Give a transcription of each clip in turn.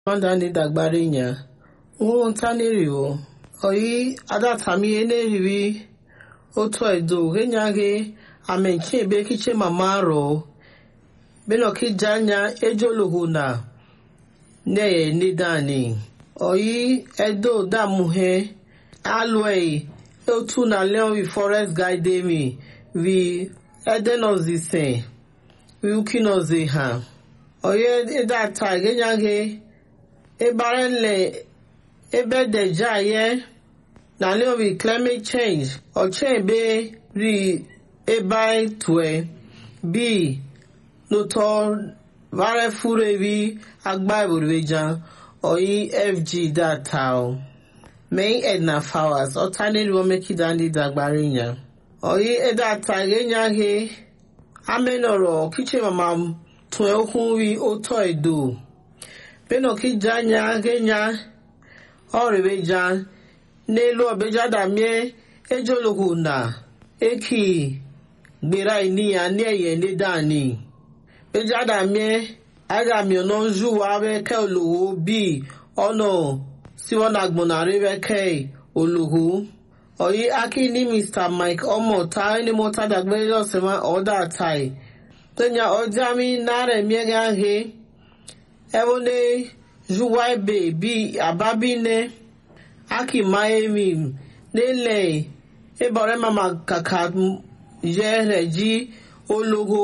Manda ni dagbare nya. Nwo ntaneri o. Oyi adatami eneriwi. Otu edo genyage amenchi ebe kiche mama ro. Beno kijanya ejolohu na. Neye nidani. Oyi edo damuhe. Alway. Otu na leon forest guide mi. Vi edenozise. Vi ukinoze ha. Oye edata genyage ebare nle ebe deja ye na leobi climate change ọchọ ebe ri ebe tue bi n'ụtọ vare furu ebi agba eboribeja oyi fg data o main edna flowers ọta n'elu omekida ndị dagbara ya oyi edata genya he amenọrọ kiche mama tue okwu nri ụtọ edo beno ki janya genya ọrịbeja n'elu ọbeja damie ejologu na eki gbera ini ya ní ẹyẹ ní dani beja damie agami ọ̀nà nzuwa wẹ́kẹ́ olùwò bí ọ̀nà síwọ́n agbọ̀nàrí wẹ́kẹ́ olùwò ọ̀yí aki ní mr mike ọmọ ta ẹni mo ta dàgbé lọ́sẹ̀mọ́ ọ̀dà tai tẹ́nyà ọjà mi náà rẹ̀ miẹ́gẹ́ ahẹ́ ẹwọne zuwaibe bi ababine aki maemi nele ebore mama kaka ye reji ologo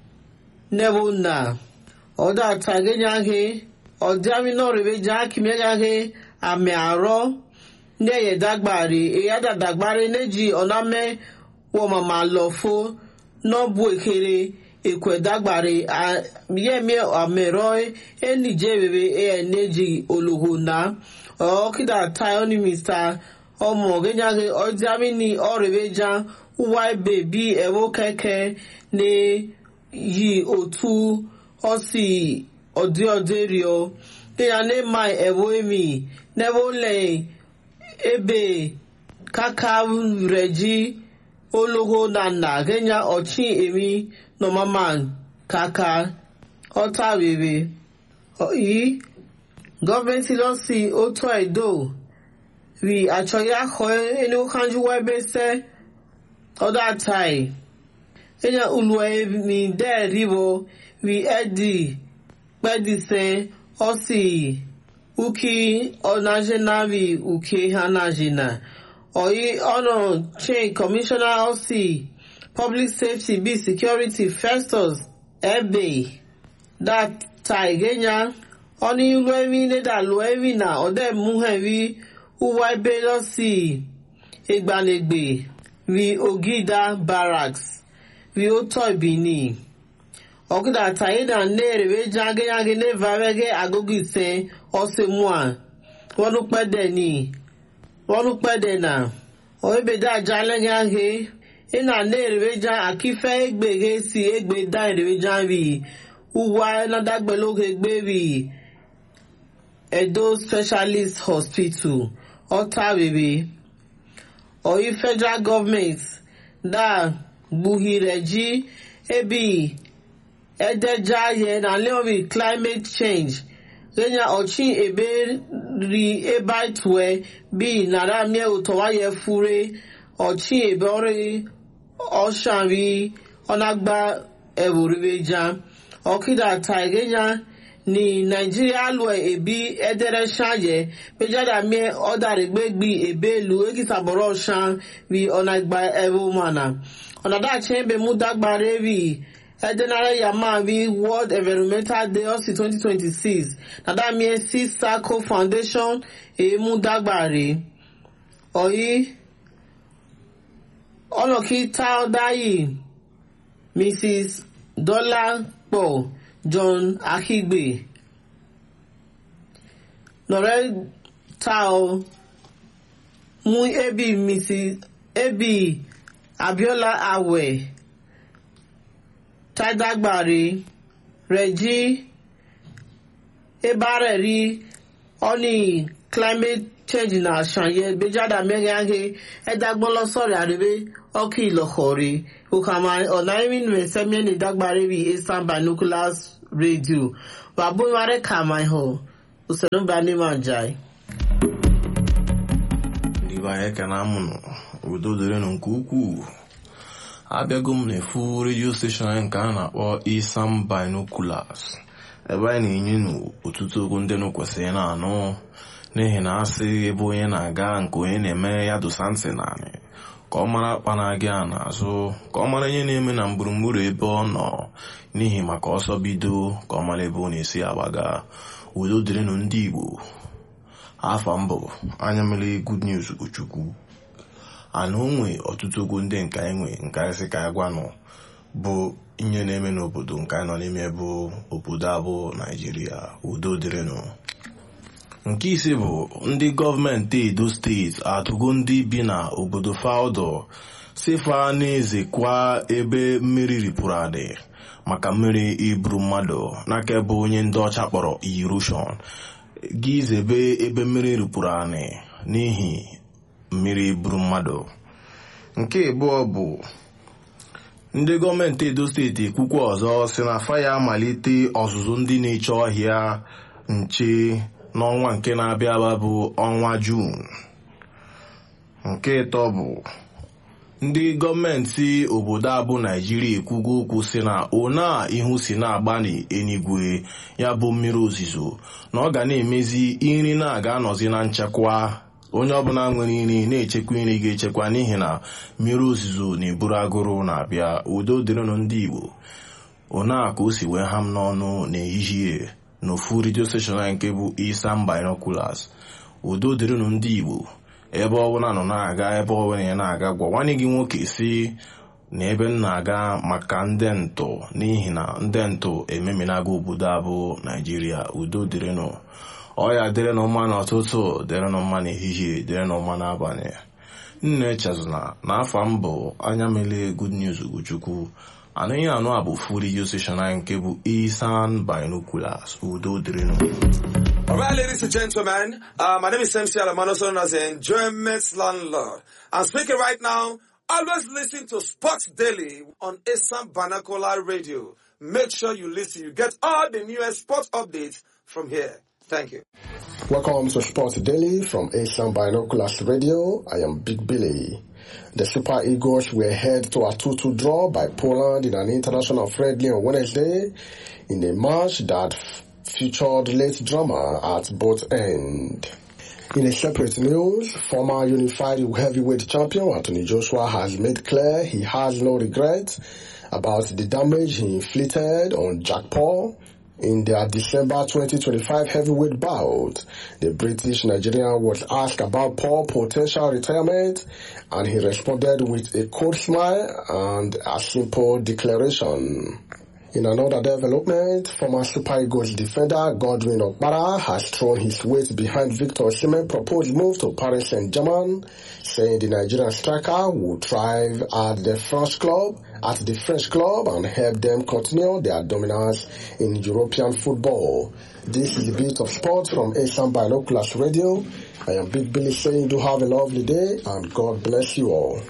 nebona ọdọ atagenyaghe ọdịami nọrịbe ji aki megaghe ami arọ ní ẹyẹ dagbari èyí àdàdàgbari neji ọ̀nàmẹ́ wọ mama lọ́fọ́ nọ́bù èkèrè ekwe dagbare yemi amero enije bebe eneji oloho na ọkida tayoni mr ọmọ genyage ọjàmínì ọrẹbẹjà wáìbẹ bí ẹwọ kẹkẹ ní yí òtú ọsì ọdí ọdí ríọ kéya ní ma ẹwọ èmi nẹwọ lẹ ebe kaka rẹjí oloho na nna genya ọchị emi nọmaman kaka ọta rere yìí gọọmenti lọ sí otu edo rí àchọyé akọ ẹni kanjú wẹbẹ sẹ ọdọ àtàì ẹnyà ulu ẹmi dẹ ríbo rí ẹdì pẹdìsẹ ọsì uki ọnàjẹnà rí uke hanàjẹnà ọyí ọnà chain commissioner ọsì public safety be security festus ebe data igenya ọni ilu emi neda lu emi na ọdẹ muhẹri uwa ebe lọ sí igbanegbe ri ogida barracks ri otọ ibini ọkụda tayida ne erebe jageyage nevarege agogo ise ọsẹ mua wọnú pẹdẹ ni wọnú pẹdẹ na ọbẹdẹ ajalẹgẹ ahe ina na erebeja akife egbeghe si egbe da erebeja ri uwa nadagbeloge gbe ri edo specialist hospital ọta rere oyi federal government da gbuhire ji ebi edeja ye na leori climate change lenya ọchị ebe ri ebe itue bi nara mie ụtọwaye fure ọchị ebe ọrụ ọshanri ọnagba ewurebeja ọkịda taigenya ni naijiria lue ebi edere shanye pejada mie ọdarịgbegbi ebelu ekisabọrọ ọshan ri ọnagba ewumana ọnadachi ebe mụ dagbara ri edenara yama ri world environmental day ọsị 2026 nadamie si sako foundation emu dagbare ọyị ọlọ́kítà ọ̀dáyì mrs dọ́lápọ̀ john akigbe lọ́rẹ́ ta ọ mú ebi mrs ebi abiola awẹ tàdágbàre rẹjí ebárẹ̀ rí ọ́nì climate change na àṣàyẹ gbéjáda mẹ́rin áhẹ́ ẹ̀dágbọ́n lọ́sọ̀rẹ̀ àrẹ́bẹ́ ọkì ìlọ̀kọ̀ọ̀rẹ́ òkàmà ọ̀nà ìrìn mẹ́sẹ́mẹ́ni dágbàre rí eastern binoculars radio wàbúwárẹ́ kàmáìhọ̀ usoro mba n'ime ajai ndị be anyị ekene amụnụ udo dịrịnụ nke ukwuu abịago m n'efu redio steshọn anyị nke a na-akpọ isam binoculars ebe anyị na-enye nụ ọtụtụ okwu ndị nụ kwesịrị na-anụ n'ihi na asị ebe onye na-aga nke onye na-eme ya dosa ntị naanị ka ọ mara akpa na-aga ya n'azụ ka ọ mara ihe na-eme na gburugburu ebe ọ nọ n'ihi maka ọsọ bido ka ọ mara ebe ọ na-esi agbaga udo dịrịnụ ndị igbo afọ mbụ anya mere good news chukwu ana onwe ọtụtụ okwu ndị nke anyị nwe nke anyị sị ka anyị gwanụ bụ ihe na-eme n'obodo nke anyị nọ n'ime bụ obodo abụ naijiria udo dịrịnụ nke ise bụ ndị gọọmenti edo steeti atụgo ndị bi na obodo faudo sifa na-ezekwa ebe mmiri ripụrụ adị maka mmiri iburu mmadụ n'aka ebe onye ndị ọcha kpọrọ erosion gị zebe ebe mmiri ripụrụ anị n'ihi mmiri buru mmadụ nke abụọ bụ ndị gọọmenti edo steeti ekwukwa ọzọ si na faya amalite ọzụzụ ndị na-eche ọhịa nche n'ọnwa nke na-abịa aba bụ ọnwa juun nke ịtọ bụ ndị gọọmenti obodo abụ naijiria ekwugo okwu si na ona ihu si na-agba n'enigwe ya bụ mmiri ozizo na ọ ga na-emezi nri na-aga anọzi na nchekwa onye ọbụla nwere nri na-echekwa nri ga-echekwa n'ihi na mmiri ozizo na-eburu agụrụ na-abịa udo dịrịnụ ndị igbo ona ka o si wee ha m n'ọnụ n'ehihie n'ofu redio steshọn anyị nke bụ isam binoculars udo dịrịnụ ndị igbo ebe ọbụla nọ na-aga ebe ọbụla ya na-aga gwa nwanne gị nwoke si na ebe m na-aga maka ndị ntụ n'ihi na ndị ntụ ememinaga obodo abụ naijiria udo dịrịnụ ọya dịrịnụ mma n'ụtụtụ dịrịnụ mma n'ehihie dịrịnụ mma n'abalị nna echezona na afọ mbụ anya mele good news ugochukwu anaghị anụ abụ fu redio steshọn anyị nke bụ isan binoculars udo dịrịnụ All right, ladies and gentlemen, uh, my name is MC Alamano, known as the Enjoyment Landlord. I'm speaking right now. Always listen to Sports Daily on Assam Vernacular Radio. Make sure you listen. You get all the newest sports updates from here. Thank you. Welcome to Sports Daily from Asian Binoculars Radio. I am Big Billy. The Super Eagles were head to a 2-2 draw by Poland in an international friendly on Wednesday in a match that featured late drama at both ends. In a separate news, former unified heavyweight champion Anthony Joshua has made clear he has no regret about the damage he inflicted on Jack Paul in their December 2025 heavyweight bout. The British Nigerian was asked about Paul's potential retirement and he responded with a cold smile and a simple declaration. In another development, former Super Eagles defender Godwin Okpara has thrown his weight behind Victor Osimhen's proposed move to Paris Saint-Germain, saying the Nigerian striker will thrive at the French club, at the French club and help them continue their dominance in European football. This is a bit of sports from Asian Binoculars Radio. I am Big Billy saying do have a lovely day and God bless you all.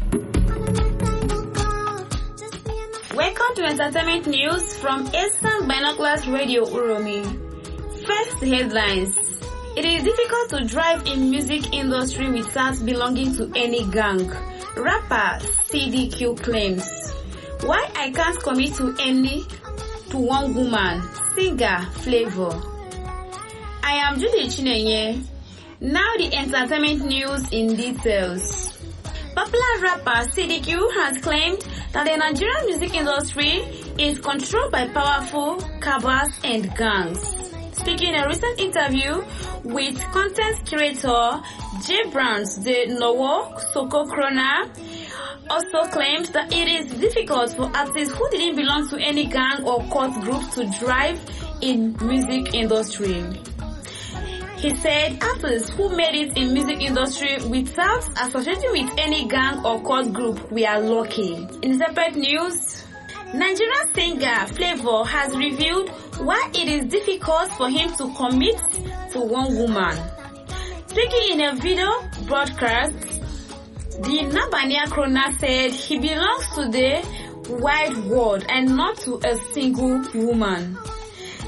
Welcome to entertainment news from Eastern Binoculars Radio Uromi. First headlines. It is difficult to drive in music industry without belonging to any gang. Rapper CDQ claims. Why I can't commit to any to one woman. Singer Flavor. I am Judy Chinenye. Now the entertainment news in details. Popular rapper CDQ has claimed that the Nigerian music industry is controlled by powerful cabals and gangs. Speaking in a recent interview with content curator J. Brands, the Nowo Soko Krona, also claimed that it is difficult for artists who didn't belong to any gang or cult group to drive in music industry. He said artists who made it in music industry without associating with any gang or cult group were lucky. In separate news, Nigerian singer Flavor has revealed why it is difficult for him to commit to one woman. Speaking in a video broadcast, the Nabania Krona said he belongs to the wide world and not to a single woman.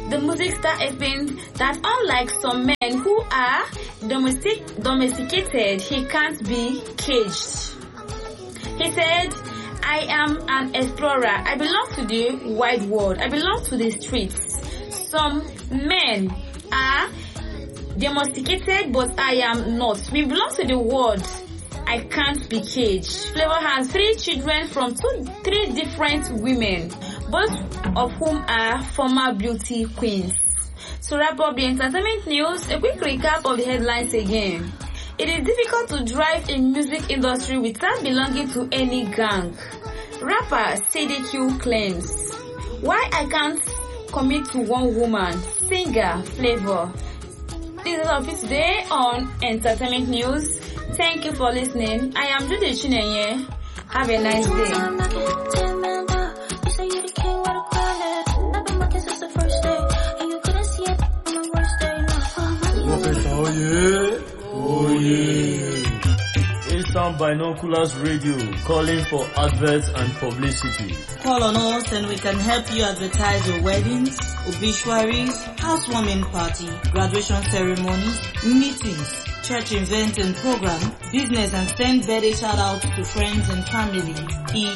the music star explained that unlike some men who are domestic, domesticated, he can't be caged. He said, I am an explorer. I belong to the wide world. I belong to the streets. Some men are domesticated, but I am not. We belong to the world. I can't be caged. Flavor has three children from two, three different women, both of whom are former beauty queens. To wrap up the entertainment news, a quick recap of the headlines again. It is difficult to drive in music industry without belonging to any gang. Rapper CDQ claims, why I can't commit to one woman, singer Flavor. This is all for today on Entertainment News. Thank you for listening. I am Judy Chinenye. Have a nice day. Eastern Binoculars Radio calling for adverts and publicity. Call on us and we can help you advertise your weddings, obituaries, housewarming party, graduation ceremonies, meetings, church events and program, business and send birthday shout outs to friends and family. It